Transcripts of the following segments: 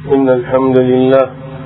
إن الحمد لله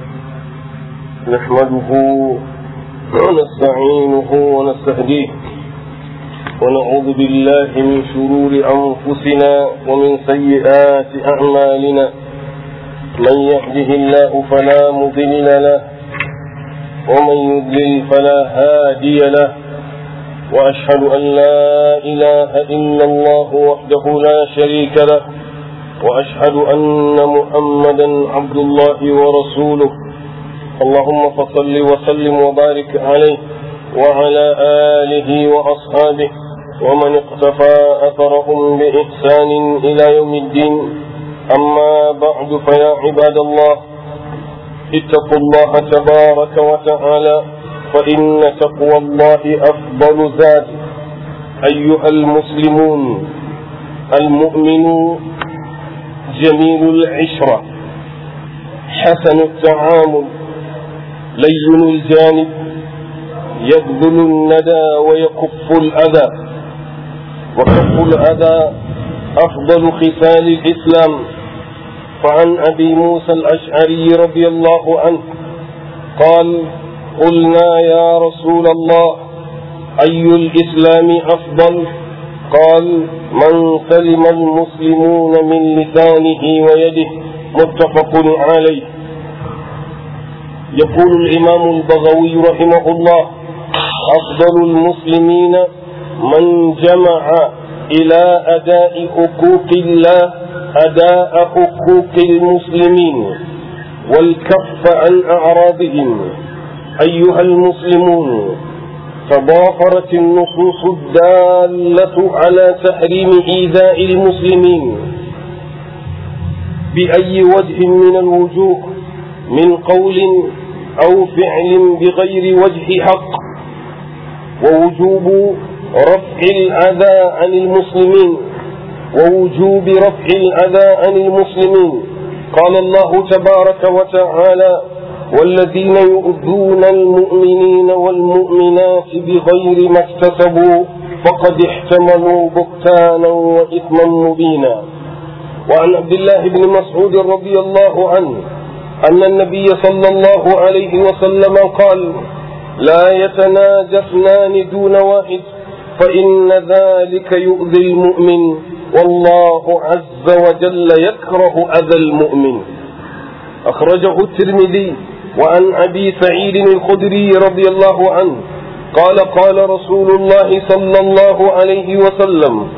نحمده ونستعينه ونستهديه ونعوذ بالله من شرور أنفسنا ومن سيئات أعمالنا من يهده الله فلا مضل له ومن يضلل فلا هادي له وأشهد أن لا إله إلا الله وحده لا شريك له وأشهد أن محمدا عبد الله ورسوله اللهم فصل وسلم وبارك عليه وعلى آله وأصحابه ومن اقتفى أثرهم بإحسان إلى يوم الدين أما بعد فيا عباد الله اتقوا الله تبارك وتعالى فإن تقوى الله أفضل زاد أيها المسلمون المؤمنون جميل العشرة حسن التعامل لين الجانب يبذل الندى ويكف الأذى وكف الأذى أفضل خصال الإسلام فعن أبي موسى الأشعري رضي الله عنه قال قلنا يا رسول الله أي الإسلام أفضل قال من سلم المسلمون من لسانه ويده متفق عليه يقول الإمام البغوي رحمه الله أفضل المسلمين من جمع إلى أداء حقوق الله أداء حقوق المسلمين والكف عن أعراضهم أيها المسلمون تضافرت النصوص الدالة على تحريم إيذاء المسلمين بأي وجه من الوجوه من قول أو فعل بغير وجه حق ووجوب رفع الأذى عن المسلمين ووجوب رفع الأذى عن المسلمين قال الله تبارك وتعالى والذين يؤذون المؤمنين والمؤمنات بغير ما اكتسبوا فقد احتملوا بهتانا وإثما مبينا وعن عبد الله بن مسعود رضي الله عنه أن النبي صلى الله عليه وسلم قال لا يتناجى اثنان دون واحد فإن ذلك يؤذي المؤمن والله عز وجل يكره أذى المؤمن أخرجه الترمذي وعن أبي سعيد الخدري رضي الله عنه قال قال رسول الله صلى الله عليه وسلم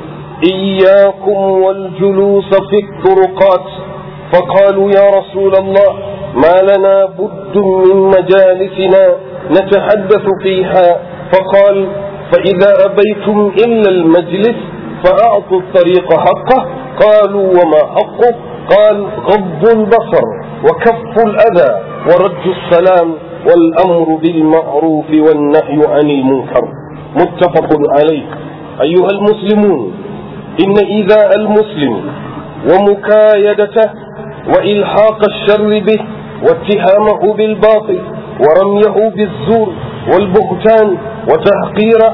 إياكم والجلوس في الطرقات فقالوا يا رسول الله ما لنا بد من مجالسنا نتحدث فيها فقال فإذا أبيتم إلا المجلس فأعطوا الطريق حقه قالوا وما حقه قال غض البصر وكف الأذى ورد السلام والأمر بالمعروف والنهي عن المنكر متفق عليه أيها المسلمون إن إيذاء المسلم ومكايدته وإلحاق الشر به واتهامه بالباطل ورميه بالزور والبهتان وتحقيره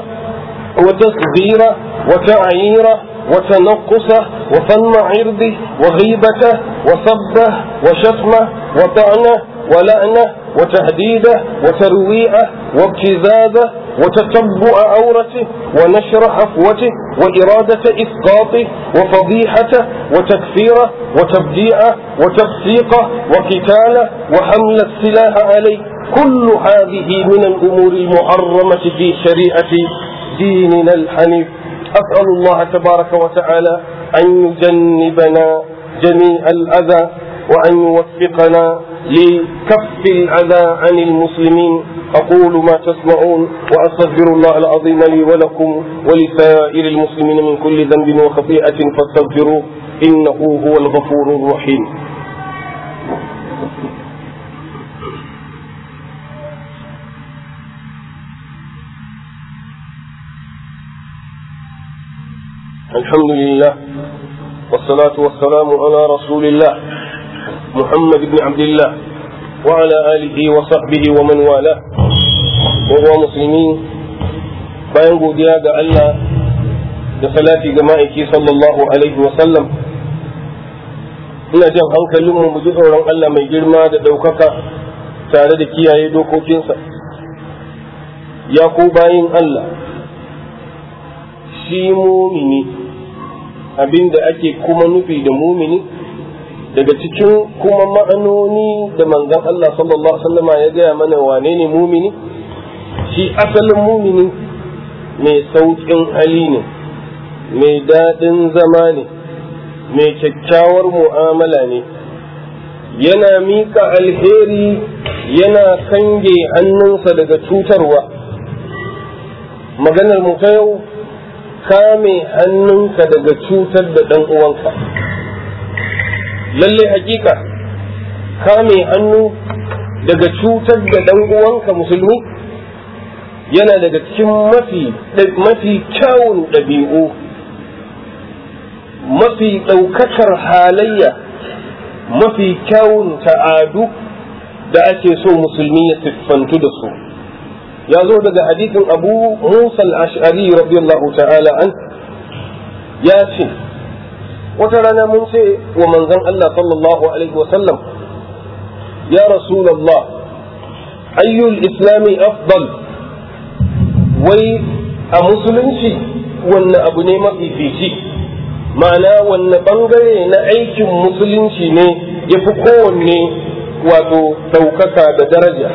وتصغيره وتعييره وتنقصه وفن عرضه وغيبته وصبه وشتمه وطعنه ولعنه وتهديده وترويعه وابتزازه وتتبع عورته ونشر حفوته وإرادة إسقاطه وفضيحته وتكفيره وتبديعه وتفسيقه وقتاله وحمل السلاح عليه كل هذه من الأمور المحرمة في شريعة ديننا الحنيف أسأل الله تبارك وتعالى أن يجنبنا جميع الأذى وأن يوفقنا لكف الأذى عن المسلمين أقول ما تسمعون وأستغفر الله العظيم لي ولكم ولسائر المسلمين من كل ذنب وخطيئة فاستغفروه إنه هو الغفور الرحيم الحمد لله والصلاة والسلام على رسول الله محمد بن عبد الله وعلى آله وصحبه ومن والاه وهو مسلمين bayan godiya ga Allah da salati ga ma'aiki sallallahu alaihi wasallam ina jan hankalinmu mu ji tsoron Allah mai girma da ɗaukaka tare da kiyaye dokokinsa ya ku bayin Allah shi mumini abinda ake kuma nufi da mumini daga cikin kuma ma'anoni da manzon Allah sallallahu alaihi wasallama ya gaya mana wane ne mumini shi asalin mumini mai sauƙin hali ne mai daɗin zama ne mai kyakkyawar mu'amala ne yana miƙa alheri yana kange hannunsa daga cutarwa maganar mu ta yau kame hannunka daga cutar da ɗan uwanka lalle hakika kame hannu daga cutar da ɗan uwanka musulmi yana daga cikin mafi mafi kyawun ɗabi'u mafi ɗaukakar halayya mafi kyawun ta'adu da ake so musulmi ya siffantu da su ya zo daga hadithin abu musa al-ash'ari radiyallahu ta'ala an ya ce wata rana mun ce wa manzon Allah sallallahu alaihi wasallam ya rasulallah ayyul islami afdal wai a musulunci wanne abu ne mafifici ma'ana wanne bangare na aikin musulunci ne ya fi kowanne wato ɗaukaka da daraja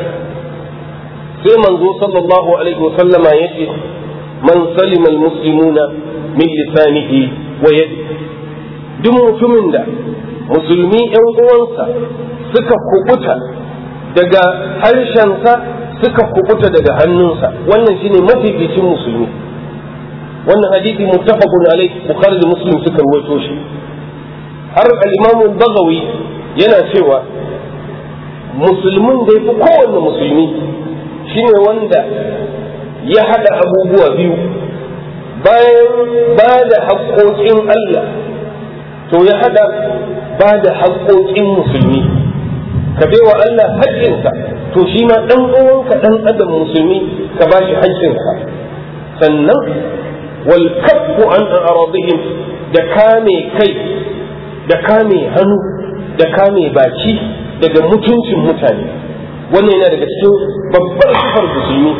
sai manzo sallallahu alaihi wasallama ya ce man salima almuslimuna min lisanihi wa yadi duk mutumin da musulmi yan uwansa suka kubuta daga harshensa suka kubuta daga hannunsa wannan shine mafificin musulmi wannan hadisi muttafaqun alaihi bukhari da muslim suka rawaito shi har al-imam al-baghawi yana cewa musulmin da yafi kowanne musulmi shine wanda ya hada abubuwa biyu bayan ba da haƙoƙin Allah to ya hada ba da haƙoƙin musulmi ka wa Allah haƙƙinsa to shi ma ɗan uwanka ɗan adam musulmi ka ba shi haƙƙinsa sannan wal kaffu an aradihim da kame kai da kame hannu da kame baki daga mutuncin mutane wannan yana daga cikin babbar sifar musulmi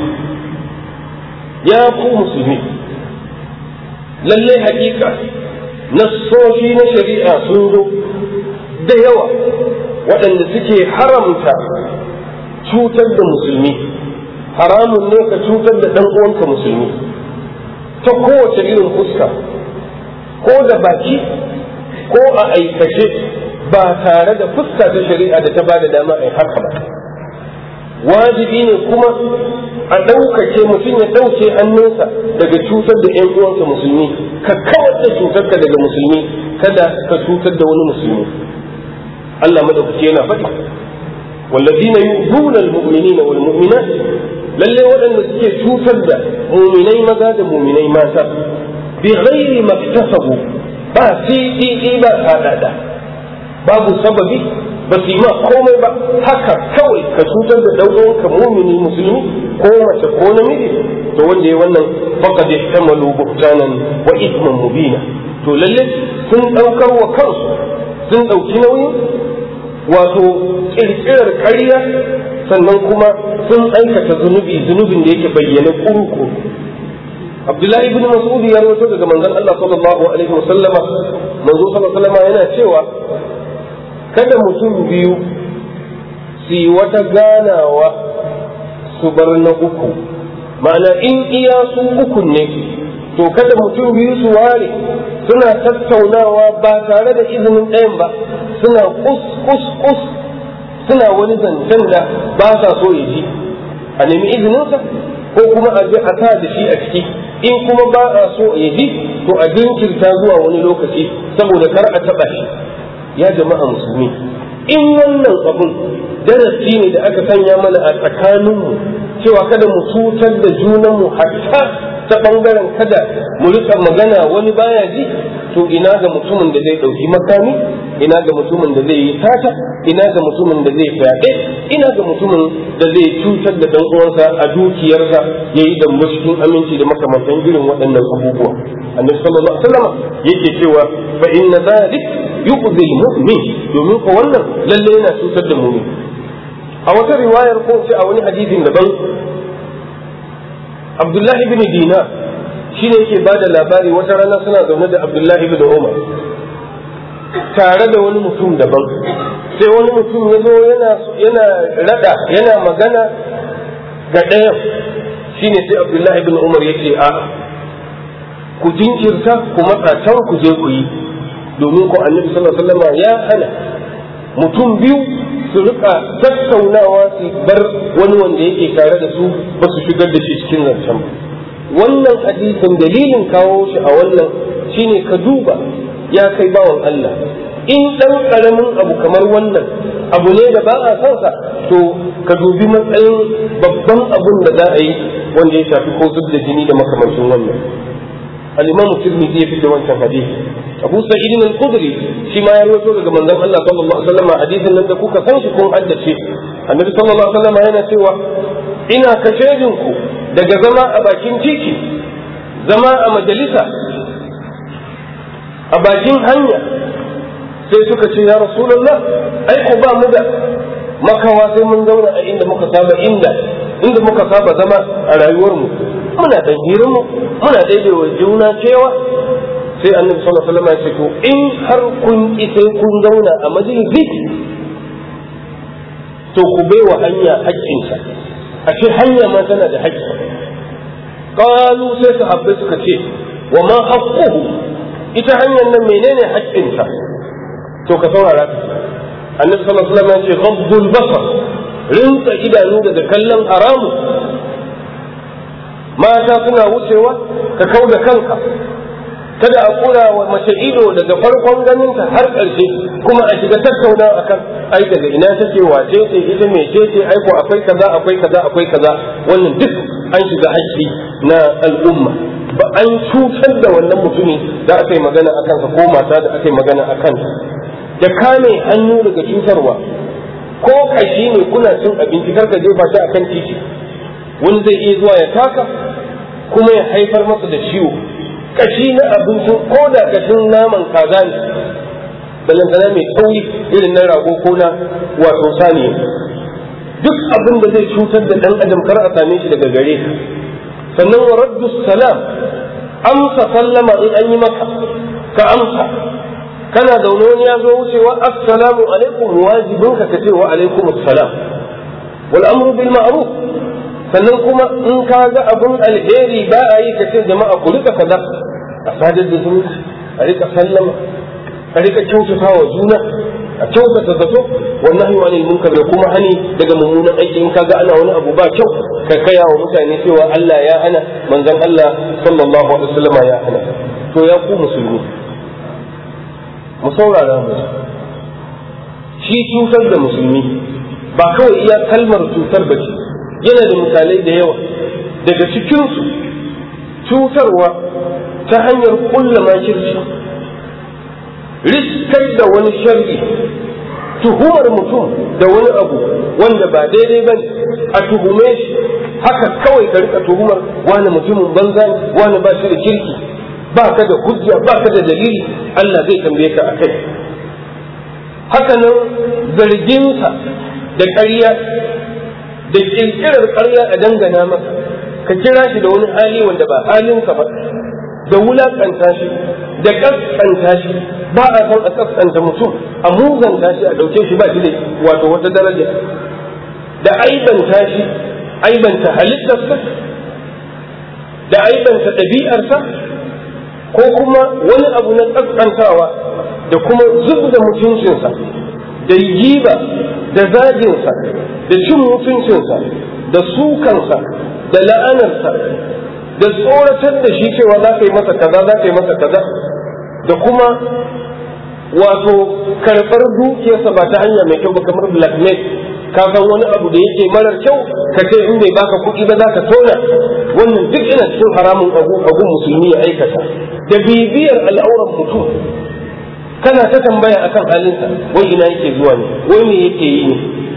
ya ku musulmi lallai hakika nassoshi na shari'a sun zo da yawa waɗanda suke haramta cutar da musulmi haramun ne ka cutar da ɗan uwanka musulmi ta kowace irin fuska ko da baki ko a aikace ba tare da fuska ta shari'a da ta ba da dama a haka ba wajibi ne kuma a ɗaukace mutum ya ɗauke hannunsa daga cutar da ‘yan uwansa musulmi ka kawar da cutarka daga musulmi kada ka cutar da wani musulmi Allah madaukaki yana faɗi والذين يؤذون المؤمنين والمؤمنات lalle waɗanda suke cutar da muminai maza da muminai mata bi ghairi maktasabu ba sai ba sadada babu sababi ba su yi ma komai ba haka kawai ka cutar da ɗauɗonka mumini musulmi ko mace ko namiji to wanda ya wannan faqad ihtamalu buhtanan wa ithman mubina to lalle sun ɗaukar wa kansu sun ɗauki nauyin wato ƙirƙirar ƙarya sannan kuma sun aikata zunubi zunubin da yake bayyana kurku Abdullahi ibn Mas'ud ya rawaito daga manzon Allah sallallahu alaihi wasallama manzo sallallahu alaihi wasallama yana cewa kada mutum biyu su yi wata ganawa su bar na uku ma'ana in iya su uku ne to kada mutum biyu su ware suna tattaunawa ba tare da izinin ɗayan ba suna kus kus kus suna wani zancen da ba sa so ya ji a nemi izininsa ko kuma a je a sa da shi a ciki in kuma ba a so ya ji to a jinkirta zuwa wani lokaci saboda kar a taɓa shi ya jama'a musulmi in wannan abun darasi ne da aka sanya mana a tsakaninmu cewa kada mu cutar da junanmu hatta ta bangaren kada mu rika magana wani baya ji to ina ga mutumin da zai ɗauki makami ina ga mutumin da zai yi tata ina ga mutumin da zai fyaɗe ina ga mutumin da zai cutar da dan uwansa a dukiyarsa ya yi dambe cikin aminci da makamantan irin waɗannan abubuwa annabi sallallahu alaihi wasallam yake cewa fa inna dhalik yu'zi mu'min domin ko wannan lalle yana cutar da mu'min a wata riwayar ko ce a wani hadisin daban Abdullahi bin Dinar shine yake bada labari wata rana suna zaune da Abdullahi bin Umar tare da wani mutum daban sai wani mutum ya zo yana rada yana magana ga ɗayan shine sai abdullahi bin umar ya ce a ku jinkirta ku matsa can ku je ku yi domin ku annabi sallallahu alaihi wasallam ya hana mutum biyu su rika tattaunawa su bar wani wanda yake tare da su ba su shigar da shi cikin zancen ba wannan hadisin dalilin kawo shi a wannan shine ka duba ya kai bawan Allah in dan karamin abu kamar wannan abu ne da ba a son sa to ka dubi matsayin babban abun da za a yi wanda ya shafi ko zub da jini da makamancin wannan al-imam tirmidhi ya fita wancan hadisi abu sa'id al-khudri shi ma ya rawaito daga manzon Allah sallallahu alaihi wasallam hadisin nan da kuka san shi kun haddace annabi sallallahu alaihi wasallam yana cewa ina kashedin ku daga zama a bakin titi zama a majalisa a bakin hanya sai suka ce ya rasulullah ai ku ba mu da makawa sai mun zauna a inda muka saba inda inda muka saba zama a rayuwar mu muna dan hirin mu muna daidai wa juna cewa sai annabi sallallahu alaihi wasallam ya ce to in har kun ki sai kun zauna a majalisi to ku bai wa hanya haƙƙinsa a ce hanya ma tana da haƙƙi qalu sai sahabbai suka ce wa ma haqquhu ita hanyar nan menene haƙƙinsa to ka saurara ka annabi sallallahu alaihi wasallam ya ce ghaddul basar rinsa idanu daga kallon haramu mata suna wucewa ka kau da kanka kada a kura wa mace ido daga farkon ganinta har ƙarshe kuma a shiga tattauna akan ai daga ina take wace ce ita me ce ce ai ko akwai kaza akwai kaza akwai kaza wannan duk an shiga haƙƙi na al'umma ba an cutar da wannan mutumi da aka yi magana akan sa ko mata da aka yi magana akan da kame hannu daga cutarwa ko kashi ne kuna cin abinci karka jefa shi akan titi wani zai iya zuwa ya taka kuma ya haifar masa da ciwo kashi na abincin ko da kashin naman kaza ne balantana mai tsauri irin na rago ko na wato saniya duk abin da zai cutar da dan adam kar a same shi daga gare ka sannan wa raddu salam amsa sallama in an yi maka ka amsa kana zaune wani ya zo wucewa assalamu alaikum wajibin ka ce wa alaikum assalam wal amru bil ma'ruf sannan kuma in ka ga abun alheri ba a yi ka ce jama'a ku rika kaza a sadar da zumunci a rika sallama a rika kyautata wa juna a kyautata zato wannan wa anil munkar da kuma hani daga mummunan aiki in ka ga ana wani abu ba kyau ka kaya wa mutane cewa Allah ya hana manzon Allah sallallahu alaihi wasallam ya hana to ya ku musulmi mu saurara mu shi cutar da musulmi ba kawai iya kalmar cutar ba ce yana da misalai da yawa daga cikinsu cutarwa ta hanyar kulla makirci riskar da wani shar'i tuhumar mutum da wani abu wanda ba daidai ba a tuhume shi haka kawai ka rika tuhumar wani mutumin banza wani ba shi da kirki ba ka da hujja ba ka da dalili Allah zai tambaye ka a kai haka nan zarginsa da ƙarya da ƙirƙirar ƙarya a dangana masa ka kira shi da wani hali wanda ba halinsa ba da wulaƙanta shi da ƙasƙanta shi ba a san a ƙasƙanta mutum a muzanta shi a ɗauke shi ba shi da wato wata daraja da aibanta shi aibanta halittarsa da aibanta ɗabi'arsa ko kuma wani abu na ƙasƙantawa da kuma zub da mutuncinsa da giba da zajinsa da cin mutuncinsa da sukansa da la'anarsa da tsoratar da shi cewa za ka yi masa kaza za ka yi masa kaza da kuma wato karɓar dukiyarsa ba ta hanya mai kyau ba kamar blackmail ka san wani abu da yake marar kyau ka ce in bai baka kuɗi ba za ka tona wannan duk yana cikin haramun abu abu musulmi ya aikata da bibiyar al'auran mutum kana ta tambaya akan halinsa wai ina yake zuwa ne wai me yake yi ne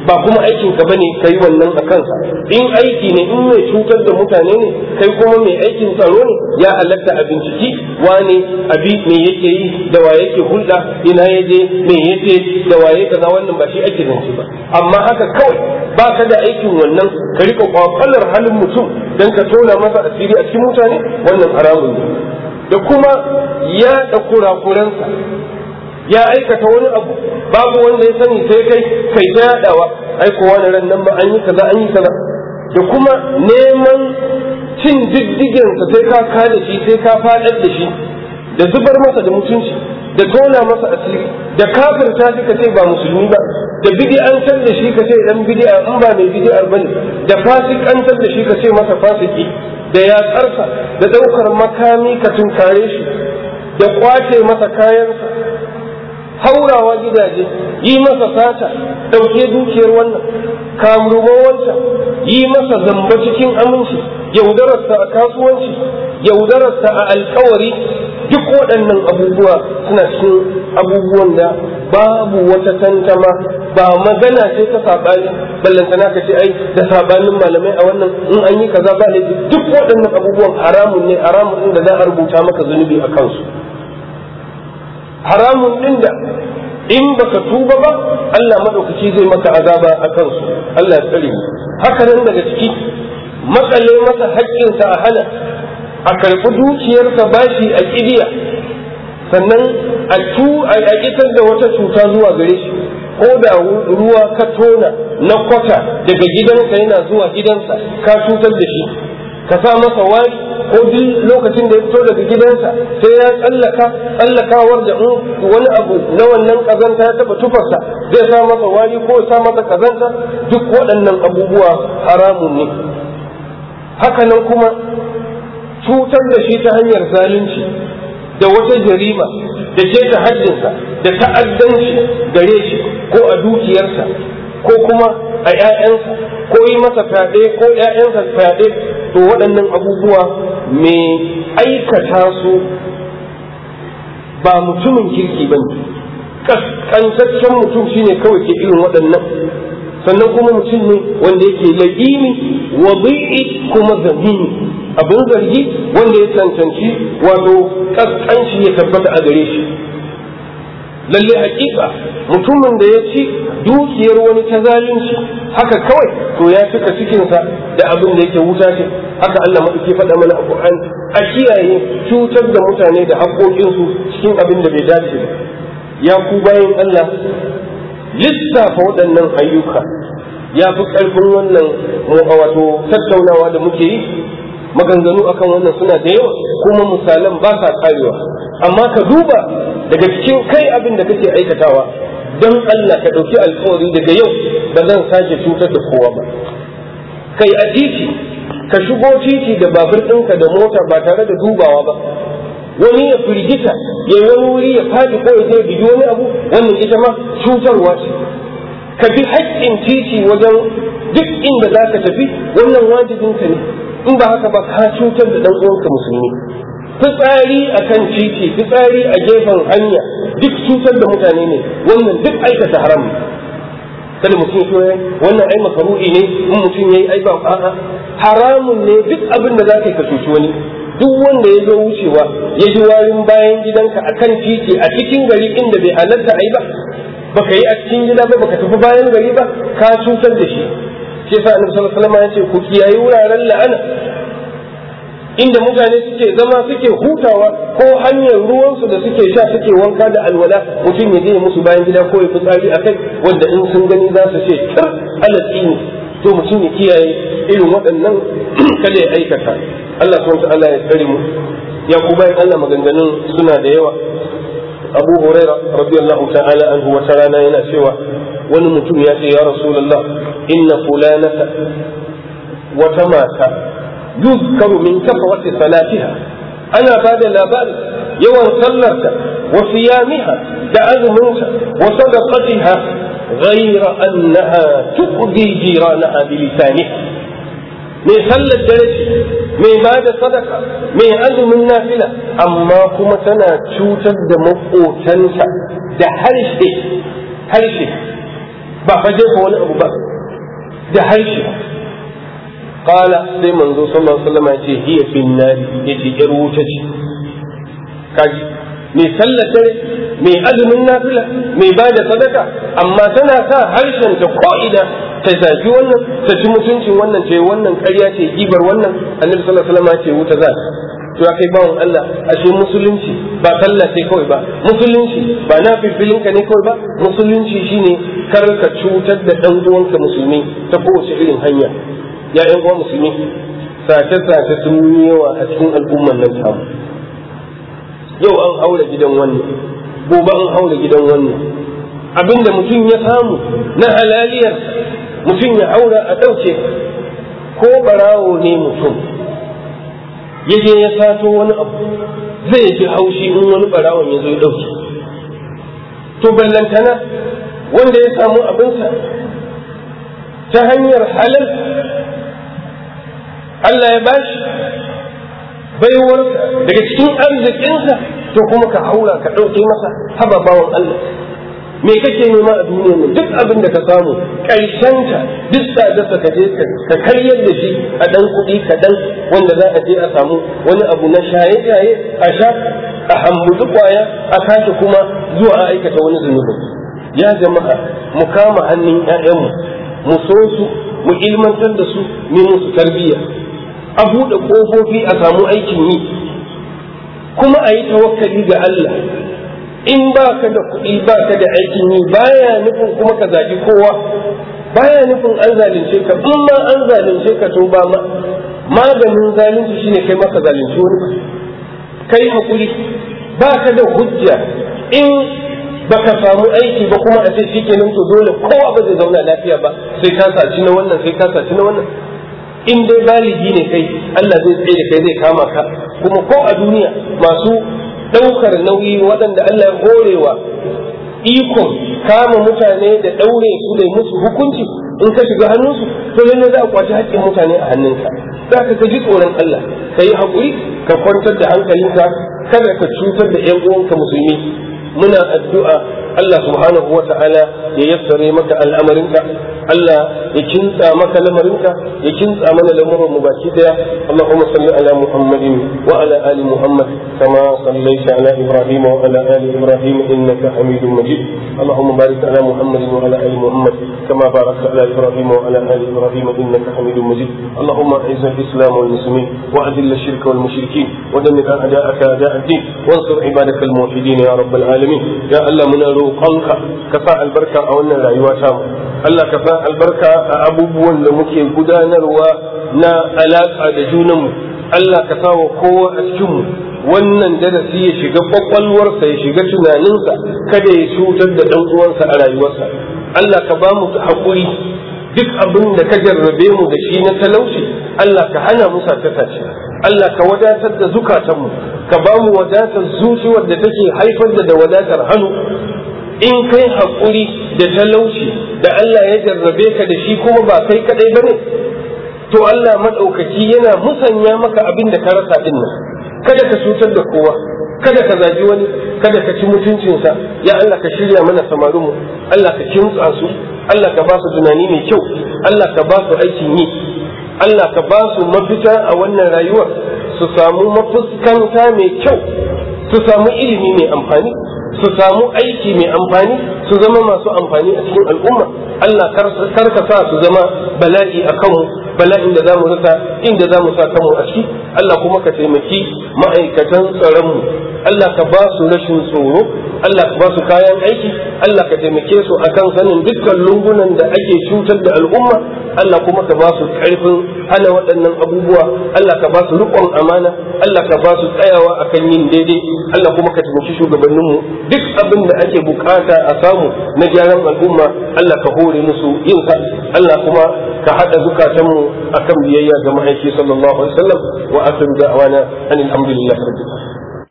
ba kuma aikin ka bane kai wannan a kansa in aiki ne in mai cutar da mutane ne kai kuma mai aikin tsaro ne ya halatta a binciki wane abi me yake yi da wa yake hulɗa ina ya je me yake da waye kaza wannan ba shi ake zance ba amma haka kawai ba ka da aikin wannan ka rika kwakwalar halin mutum dan ka tona masa asiri a cikin mutane wannan haramun ne da kuma ya da kurakuransa ya aikata wani abu babu wanda ya sani sai kai kai ta yadawa ai ko wani ran nan ba an yi kaza an yi kaza da kuma neman cin diddigen sa sai ka kada shi sai ka fadar da shi da zubar masa da mutunci da tona masa asiri da kafirta shi ka ce ba musulmi ba da bid'antar da shi ka ce dan bid'a in ba mai bid'ar bane da fasikantar da shi ka ce masa fasiki da yatsarsa da daukar makami ka tunkare shi da kwace masa kayansa haurawa gidaje yi masa sata ɗauke dukiyar wannan kamuruman wancan yi masa zamba cikin aminci yaudararsa a kasuwanci yaudararsa a alkawari duk waɗannan abubuwa suna cikin abubuwan da babu wata tantama ba magana ce ta saɓani ballantana ka ce ai da saɓanin malamai a wannan in an yi kaza ba laifi duk waɗannan abubuwan haramun ne haramun ɗin da za a rubuta maka zunubi a kansu haramun ɗin da in baka tuba ba Allah madaukaki zai maka azaba a kansu Allah ya tsare haka nan daga ciki makale masa haƙƙinsa a hana a karɓi dukiyarsa bashi a ƙidiya sannan a tu a isar da wata cuta zuwa gare shi ko da ruwa ka tona na kwata daga gidansa yana zuwa gidansa ka cutar da shi ka sa masa wari ko duk lokacin da ya fito daga gidansa sai ya tsallaka tsallakawar da wani abu na wannan kazanta ya taba tufarsa zai sa masa wari ko ya sa masa kazanta duk waɗannan abubuwa haramun ne hakanan kuma cutar da shi ta hanyar zalunci da wata jarima da ke ta haddinsa da ta'addanci gare shi ko a dukiyarsa ko kuma a 'ya'yansa ko yi masa fyaɗe ko 'ya'yansa fyaɗe to waɗannan abubuwa mai aikata su ba mutumin kirki ba ne ƙasƙantaccen mutum shine kawai ke irin waɗannan sannan kuma mutum ne wanda yake la'imi wabi'i kuma zamini abin zargi wanda ya cancanci wato ƙasƙanci ya tabbata a gare shi lalle hakika mutumin da ya ci dukiyar wani ta zalunci haka kawai to ya cika cikinsa da abin da yake wuta ce haka Allah maɗauki faɗa mana a Qur'an a kiyaye cutar da mutane da haƙoƙinsu cikin abin da bai dace ba ya ku bayan Allah lissafa waɗannan ayyuka ya fi ƙarfin wannan wato tattaunawa da muke yi maganganu akan wannan suna da yawa kuma misalan ba sa karewa amma ka duba daga cikin kai abin da kake aikatawa don Allah ka ɗauki alkawari daga yau ba zan sake cutar da kowa ba kai a titi ka shigo titi da babur ɗinka da mota ba tare da dubawa ba wani ya firgita ya yi wani wuri ya faɗi ko ya je bigi wani abu wannan ita ma cutarwa ce ka bi haƙƙin titi wajen duk inda za ka tafi wannan wajibinka ne in ba haka ba ka cutar da ɗan uwanka musulmi fitsari a kan titi fitsari a gefen hanya duk cutar da mutane ne wannan duk aikata haram kada mutum so ya wannan ai makaru'i ne in mutum yayi ai ba a'a haramun ne duk abin da za ka cuci wani duk wanda ya zo wucewa ya ji warin bayan gidanka a kan titi a cikin gari inda bai halarta ai ba baka yi a cikin gida ba baka tafi bayan gari ba ka cutar da shi shi yasa annabi sallallahu alaihi wasallam ya ce ku kiyayi wuraren la'ana inda mutane suke zama suke hutawa ko hanyar ruwansu da suke sha suke wanka da alwala mutum ya je musu bayan gida ko ya fitsari a kai wanda in sun gani za su ce tar alatsi ne to mutum ya kiyaye irin waɗannan kada ya aikata Allah subhanahu ta'ala ya tsare mu ya ku bayan Allah maganganun suna da yawa Abu Huraira radiyallahu ta'ala anhu wata rana yana cewa wani mutum ya ce ya Rasulullah inna fulanata wata mata يذكر من كثرة صلاتها أنا بعد الآباء يوم صلت وصيامها تعلمها وصدقتها غير أنها تؤذي جيرانها بلسانها mai sallar dare ce mai ba da sadaka mai azumin nafila amma kuma tana cutar da maƙotanta da harshe harshe ba fa jefa wani abu ba da harshe qala sai manzo sallallahu alaihi wasallam ya ce hiya fin nari yace yar wuta ce kaji mai sallata mai azumin nafila mai ba da sadaka amma tana sa harshen ta ko'ina ta zagi wannan ta ci mutuncin wannan ce wannan ƙarya ce gibar wannan annabi sallallahu alaihi wasallam ce wuta za to ya kai bawon Allah ashe musulunci ba sallah sai kawai ba musulunci ba na filfilinka ne kawai ba musulunci shine kar ka cutar da dan uwanka musulmi ta kowace irin hanya ya yan uwa musulmi sace-sace sun yi yawa a cikin al'umman nan tamu yau an haura gidan wannan gobe an haura gidan wannan abinda mutum ya samu na halaliyar mutum ya haura a ɗauke ko barawo ne mutum ya je ya sato wani abu zai ji haushi in wani barawon ya zo ya ɗauke to ballantana wanda ya samu abinsa ta hanyar halal Allah ya bashi baiwarsa daga cikin arzikinsa to kuma ka haura ka ɗauke masa haba bawan Allah me kake nema a duniya ne duk abin da ka samu ƙarshenta duk tsadarsa ka je ka karyar da shi a ɗan kuɗi kaɗan wanda za a je a samu wani abu na shaye-shaye a sha a hambutu kwaya a sake kuma zuwa a aikata wani zunubi ya jama'a mu kama hannun 'ya'yanmu mu so su mu ilmantar da su mu musu tarbiyya a buɗe ƙofofi a samu aikin yi kuma a yi tawakkali ga Allah in ba ka da kuɗi ba ka da aikin yi baya nufin kuma ka zagi kowa baya nufin an zalunce ka in ma an zalunce ka to ba ma maganin zalunci shine kai maka zalunci wani ba kai hakuri ba ka da hujja in baka samu aiki ba kuma a ce shikenan to dole kowa ba zai zauna lafiya ba sai ka saci na wannan sai ka saci na wannan in dai baligi ne kai Allah zai tsaye da kai zai kama ka kuma ko a duniya masu ɗaukar nauyi waɗanda Allah ya horewa ikon kama mutane da ɗaure su da musu hukunci in ka shiga hannunsu to lalle za a kwaci haƙƙin mutane a hannunka za ka ka ji tsoron Allah ka yi haƙuri ka kwantar da hankalinka kada ka cutar da ƴan uwanka musulmi muna addu'a Allah subhanahu wa ta'ala ya yassare maka al'amarinka Allah ya kintsa maka lamarinka ya kintsa mana lamuran mu baki daya Allahumma salli ala Muhammadin wa ala ali Muhammad kama sallaita ala Ibrahim wa ala ali Ibrahim innaka Hamidum Majid Allahumma barik ala Muhammadin wa ala ali Muhammad kama barakta ala Ibrahim wa ala ali Ibrahim innaka Hamidum Majid Allahumma a'izz al-islam wal muslimin wa adhill ash-shirka wal mushrikeen wa dammir a'da'aka a'da' ad-din wansur ibadaka al-muwahhidin ya rabbal alamin ya Allah muna roƙonka ka sa albarka a wannan rayuwa ta mu Allah ka sa albarka a abubuwan da muke gudanarwa na alaƙa da junanmu Allah ka sa wa kowa a cikinmu wannan darasi ya shiga kwakwalwarsa ya shiga tunaninsa kada ya cutar da ɗan uwansa a rayuwarsa Allah ka ba mu haƙuri duk abin da ka jarrabe mu da shi na talauci Allah ka hana mu sakata ce Allah ka wadatar da zukatanmu ka ba mu wadatar zuci wadda take haifar da da wadatar hannu in kai haƙuri da talauci da Allah ya jarrabe ka da shi kuma ba kai kadai bane to Allah maɗaukaki yana musanya maka abin da ka rasa din nan kada ka cutar da kowa kada ka zagi wani kada ka ci mutuncinsa ya Allah ka shirya mana samarinmu Allah ka kintsa su Allah ka ba su tunani mai kyau Allah ka ba su aikin yi Allah ka ba su mafita a wannan rayuwar su samu mafuskanta mai kyau su samu ilimi mai amfani su samu aiki mai amfani su zama masu amfani a cikin al'umma Allah kar ka sa su zama bala'i a kanmu bala'in da za mu rasa inda za mu sa kanmu a ciki Allah kuma ka taimaki ma'aikatan tsaronmu Allah ka ba su rashin tsoro Allah ka ba su kayan aiki Allah ka taimake su akan sanin dukkan lungunan da ake cutar da al'umma Allah kuma ka ba su karfin hana waɗannan abubuwa Allah ka ba su riƙon amana Allah ka ba su tsayawa akan yin daidai Allah kuma ka taimaki shugabanninmu duk abin da ake bukata a samu na gyaran al'umma Allah ka hore musu yin sa Allah kuma ka haɗa zukatanmu akan biyayya ga ma'aiki sallallahu alaihi wasallam wa akhiru da'wana anil hamdulillahi rabbil alamin